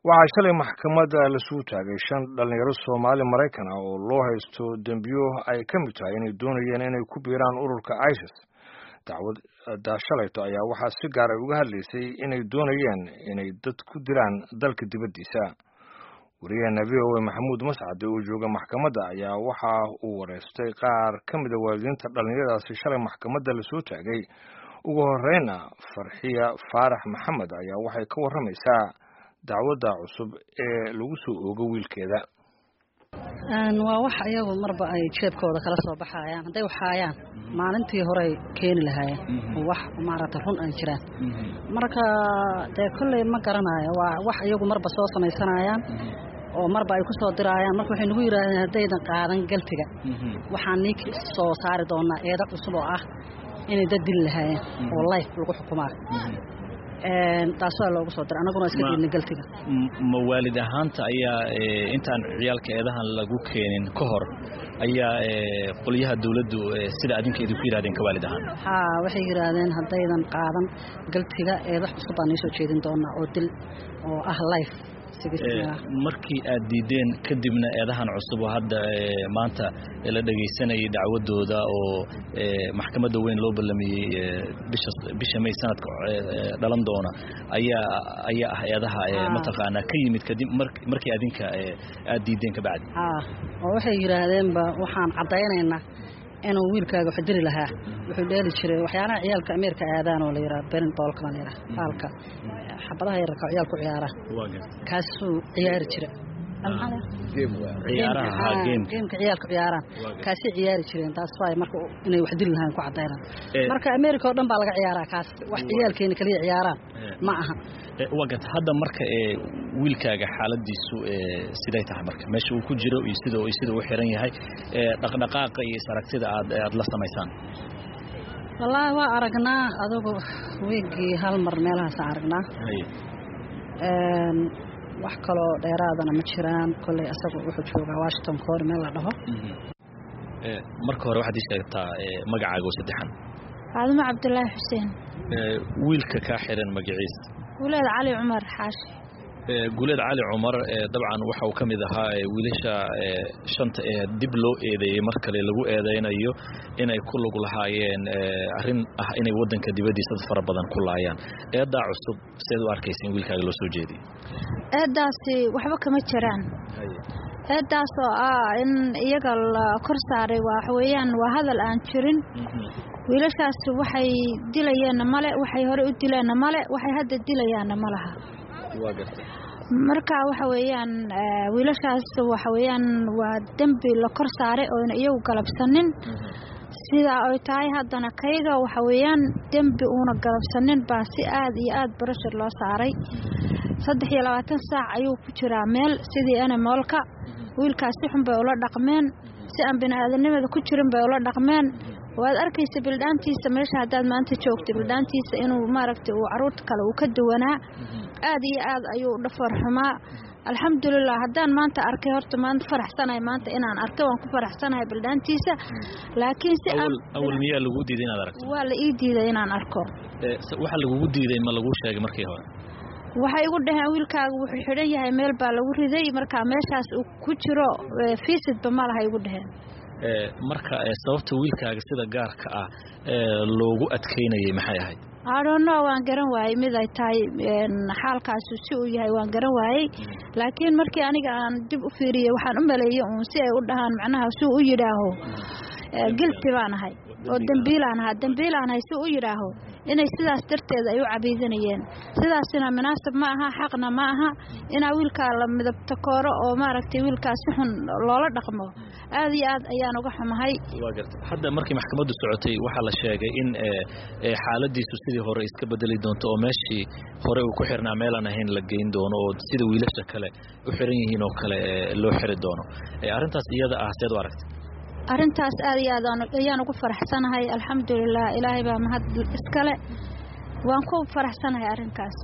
waxaa shalay maxkamadda lasuu taagay shan dhalinyaro soomaali maraykan ah oo loo haysto dembiyo ay ka mid tahay inay doonayeen inay ku biiraan ururka isis dacwadda shalayto ayaa waxaa si gaar ay uga hadlaysay inay doonayeen inay dad ku dilaan dalka dibaddiisa wariyaheena v o a maxamuud mascade oo jooga maxkamadda ayaa waxa uu wareystay qaar ka mida waalidiinta dhallinyaradaasi shalay maxkamadda lasoo taagay ugu horeyna farxiya faarax maxamed ayaa waxay ka warramaysaa dacwadda cusub ee lagu soo oogo wiilkeeda waa wax iyagu marba ay jeebkooda kala soo baxayaan hadday waxaayaan maalintii horey keeni lahaayeen wax maaragta run aan jiraan marka dee kolley ma garanayo waa wax iyagu marba soo samaysanayaan oo marba ay ku soo diraayaan marka waxay nagu yidhahdeen haddaydan qaadan galtiga waxaan nii soo saari doonaa eeda cusub oo ah inay dad dili lahaayeen oo life lagu xukumaa taas waa loogu soo diray annaguna iska diidna galtiga ma waalid ahaanta ayaa intaan ciyaalka eedahan lagu keenin ka hor ayaa qolyaha dawladdu sida adinka idinku yidhahdeen ka waalid ahaan haa waxay yidhaahdeen haddaydan qaadan galtiga eeda cusub baan nii soo jeedin doonaa oo dil oo ah life markii aad diideen kadibna eedahan cusub oo hadda maanta la dhegaysanayay dacwadooda oo maxkamadda weyn loo ballamiyey bisha may sanadka dhalan doona ayaa ayaa ah eedaha mataqaanaa ka yimid kadib markii adinka aad diideen kabacdi oo waxay yidhaahdeenba waxaan caddaynaynaa inuu wiilkaaga wax diri lahaa wuxuu dheeli jiray waxyaalaha ciyaalka ameerika aadaan oo la yidhaha berin boolka la yidhaha baalka xabadaha yararka ciyaalku ciyaara kaasuu ciyaari jira geemka ciyaalku ciyaaraan kaasay ciyaari jireen taas waay marka inay wax dili lahaan ku caddaynaan marka ameerika oo dhan baa laga ciyaaraa kaas wax ciyaalkeena kaliya ciyaaraan ma aha wagat hadda marka wiilkaaga xaaladiisu siday tahay marka meesha uu ku jiro iyo sida sida uu xiran yahay dhaqdhaqaaqa iyo isaragtida aad aad la samaysaan wallaahi waa aragnaa adugu weegii hal mar meelahaasaan aragnaa wax kaloo dheeraadana ma jiraan kolley asaga wuxuu joogaa washington koor meel la dhaho marka hore waxaad ii sheegtaa magacaaga oo saddexan faadimo cabdulaahi xuseen wiilka kaa xiran magaciis guuleed cali cumar xaashi guuleed cali cumar dabcan waxa uu ka mid ahaa wiilasha shanta ee dib loo eedeeyey mar kale lagu eedeynayo inay ku lug lahaayeen arrin ah inay waddanka dibaddiisa dad fara badan ku laayaan eeddaa cusub seed u arkaysa in wiilkaaga loo soo jeediyey eeddaasi waxba kama jiraan eeddaas oo ah in iyaga la kor saaray waxweeyaan waa hadal aan jirin wiilashaas waxay dilayeenna male waxay hore u dileenna male waxay hadda dilayaanna ma laha marka waxa weeyaan wiilashaas waxa weeyaan waa dembi la kor saaray ooyna iyagu galabsanin sidaa ay tahay haddana kayga waxa weeyaan dembi uuna galabsanin baa si aad iyo aad barashar loo saaray saddex iyo labaatan saac ayuu ku jiraa meel sidii animoolka wiilkaas si xun bay ula dhaqmeen si aan bini-aadanimada ku jirin bay ula dhaqmeen waad arkaysa bildhaantiisa meesha haddaad maanta joogta bildhaantiisa inuu maaragtay uu caruurta kale uu ka duwanaa aad iyo aad ayuu dhafoor xumaa alxamdulilah haddaan maanta arkay horta maanta faraxsanahay maanta inaan arkay waan ku faraxsanahay bildhaantiisa laakiin si awal miyaa lagu diiday inaad aragto waa la ii diiday inaan arko waxa lagugu diiday ma laguu sheegay markii hore waxay igu dhaheen wiilkaaga wuxuu xidhan yahay meel baa lagu riday marka meeshaas uu ku jiro fiisidba ma laha igu dhaheen marka sababta wiilkaaga sida gaarka ah loogu adkaynayay maxay ahayd adhono waan garan waayey mid ay tahay xaalkaasu si uu yahay waan garan waayey laakiin markii aniga aan dib u fiiriyey waxaan u maleeyey uun si ay u dhahaan macnaha si u yidhaaho gilti baan ahay oo dembiilaan ahaa dembiilaan ahay si u yidhaaho inay sidaas darteeda ay u cabiidanayeen sidaasina munaasab ma aha xaqna ma aha inaa wiilkaa la midabta kooro oo maaragtay wiilkaa si xun loola dhaqmo aad iyo aad ayaan uga xumahay hadda markii maxkamaddu socotay waxaa la sheegay in xaaladiisu sidii hore iska bedeli doonto oo meeshii hore uu ku xirnaa meelaan ahayn la geyn doono oo sida wiilasha kale u xiran yihiin oo kale loo xiri doono arrintaas iyada ah seed u aragtay arrintaas aad iyo aad ayaan ugu faraxsanahay alxamdulilah ilaahay baa mahad iskale waan ku faraxsanahay arrinkaas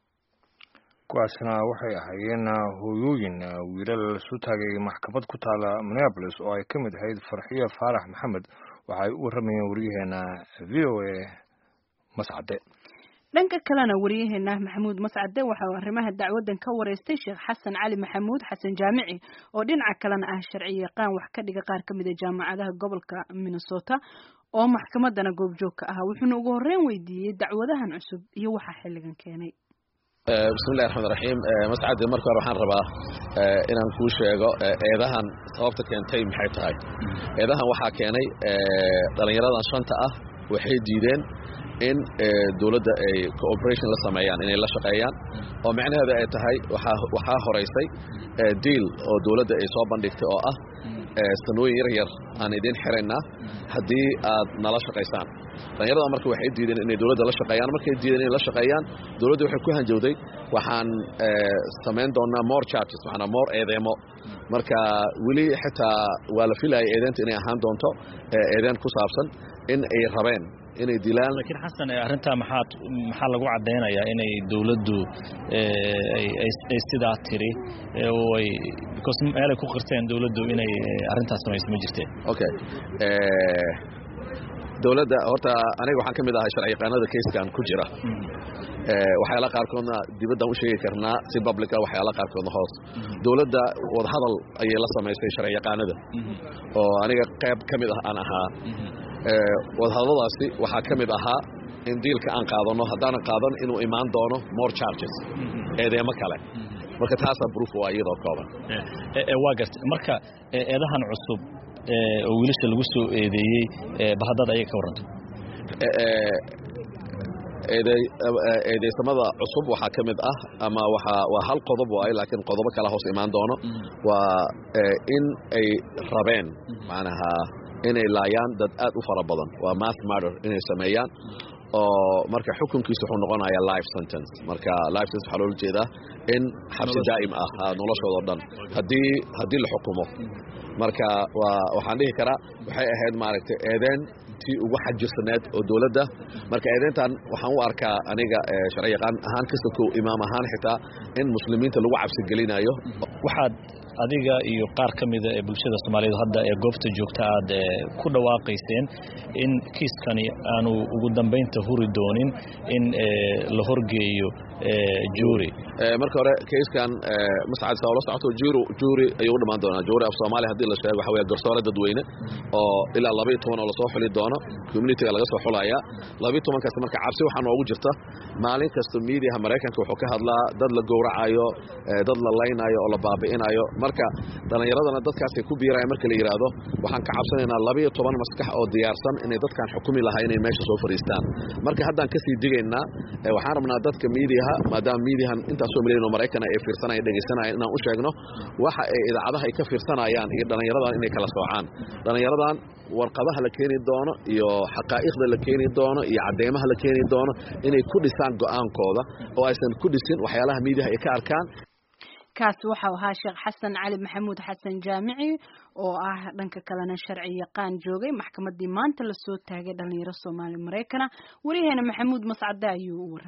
kuwaasna waxay ahaayeen hooyooyin wiilal lasoo taagay maxkamad ku taala minneabolis oo ay ka mid ahayd farxiyo faarax maxamed waxa ay u warramayeen waryaheena v o a mascade dhanka kalena wariyaheena maxamuud mascade waxa uu arrimaha dacwadan ka wareystay sheekh xasan cali maxamuud xasan jaamici oo dhinaca kalena ah sharci yaqaan wax ka dhiga qaar ka mid a jaamacadaha gobolka minnesota oo maxkamadana goobjoog ka ahaa wuxuuna ugu horreyn weydiiyey dacwadahan cusub iyo waxaa xilligan keenay bismillahi raxmaan raxiim mascade marka hore waxaan rabaa inaan kuu sheego eedahan sababta keentay maxay tahay eedahan waxaa keenay dhallinyaradan shanta ah waxay diideen in dowladda ay cooperation la sameeyaan inay la shaqeeyaan oo macnaheeda ay tahay waxaa horaysay diil oo dowladda ay soo bandhigtay oo ah sanooyin yar yar aan idin xiraynaa haddii aad nala shaqaysaan dhallinyarada marka waxay diideen inay dowladda la shaqeeyaan markay diideen inay la shaqeeyaan dowladda waxay ku hanjowday waxaan samayn doonaa more charges waxaana more eedeemo marka weli xitaa waa la filayay eedeenta inay ahaan doonto eedeen ku saabsan in ay rabeen inay dilaan laakiin xasan arrintaa maxaad maxaa lagu caddaynayaa inay dowladdu ay sidaa tiri oo ay because meelay ku qirteen dowladdu inay arrintaas samayso ma jirteen okay dowladda horta aniga waxaan ka mid ahay sharci yaqaanada kayskan ku jira waxyaala qaarkoodna dibaddaan u sheegi karnaa si publica waxyaala qaarkoodna hoos dowladda wadahadal ayay la samaysay sharci yaqaanada oo aniga qayb ka mid ah aan ahaa wadahadladaasi waxaa ka mid ahaa in diilka aan qaadanno haddaanan qaadan inuu imaan doono more charges eedeemo kale marka taasaa proof waa iyadoo kooban waa garta marka eedahan cusub oo wiilasha lagu soo eedeeyey bahadad ayay ka warranta eedeysamada cusub waxaa ka mid ah ama waa hal qodob waaye laakiin qodobo kala hoos imaan doono waa in ay rabeen macnaha inay laayaan dad aad u fara badan waa mass murder inay sameeyaan oo marka xukunkiisa wuxuu noqonayaa life sentence marka life sentence waxaa loola jeedaa in xabsi daa'im ah noloshoodao dhan haddii haddii la xukumo marka waa waxaan dhihi karaa waxay ahayd maaragtay eedeen tii ugu xajirsaneed oo dowladda marka eedeyntan waxaan u arkaa aniga sharci yaqaan ahaan kasta kow imaam ahaan xitaa in muslimiinta lagu cabsigelinayo waxaad adiga iyo qaar ka mida ee bulshada soomaaliyeed hadda ee goobta joogta aad ku dhawaaqayseen in kiiskani aanu ugu dambaynta huri doonin in la horgeeyo juuri marka hore kayskan mascad saa ula socoto juuri juuri ayuu u dhammaan doonaa juuri af soomaaliya haddii la sheego waxa weeye garsoore dadweyne oo ilaa laba iyo toban oo lasoo xuli doono communityga laga soo xulayaa laba iyo tobankaas marka cabsi waxaa noogu jirta maalin kasta miidiyaha maraykanka wuxuu ka hadlaa dad la gowracayo dad la laynayo oo la baabi'inayo marka dhallinyaradana dadkaasay ku biirayaan marka la yidhaahdo waxaan ka cabsanaynaa laba iyo toban maskax oo diyaarsan inay dadkan xukumi lahaa inay meesha soo fadhiistaan marka haddaan kasii digaynaa waxaan rabnaa dadka miidiyaha maadaama miidiyahan intaasoo milyan oo maraykana ay fiirsanaya dhegaysanayaan inaan u sheegno waxa ay idaacadaha ay ka fiirsanayaan iyo dhallinyaradan inay kala soocaan dhallinyaradan warqadaha la keeni doono iyo xaqaa'iqda la keeni doono iyo cadeymaha la keeni doono inay ku dhisaan go'aankooda oo aysan ku dhisin waxyaalaha miidiyaha ay ka arkaan kaasi waxau ahaa sheekh xasan cali maxamuud xasan jaamici oo ah dhanka kalena sharci yaqaan joogay maxkamadii maanta lasoo taagay dhalinyaro soomaali maraykana wariyaheena maxamuud mascade ayuu u warramay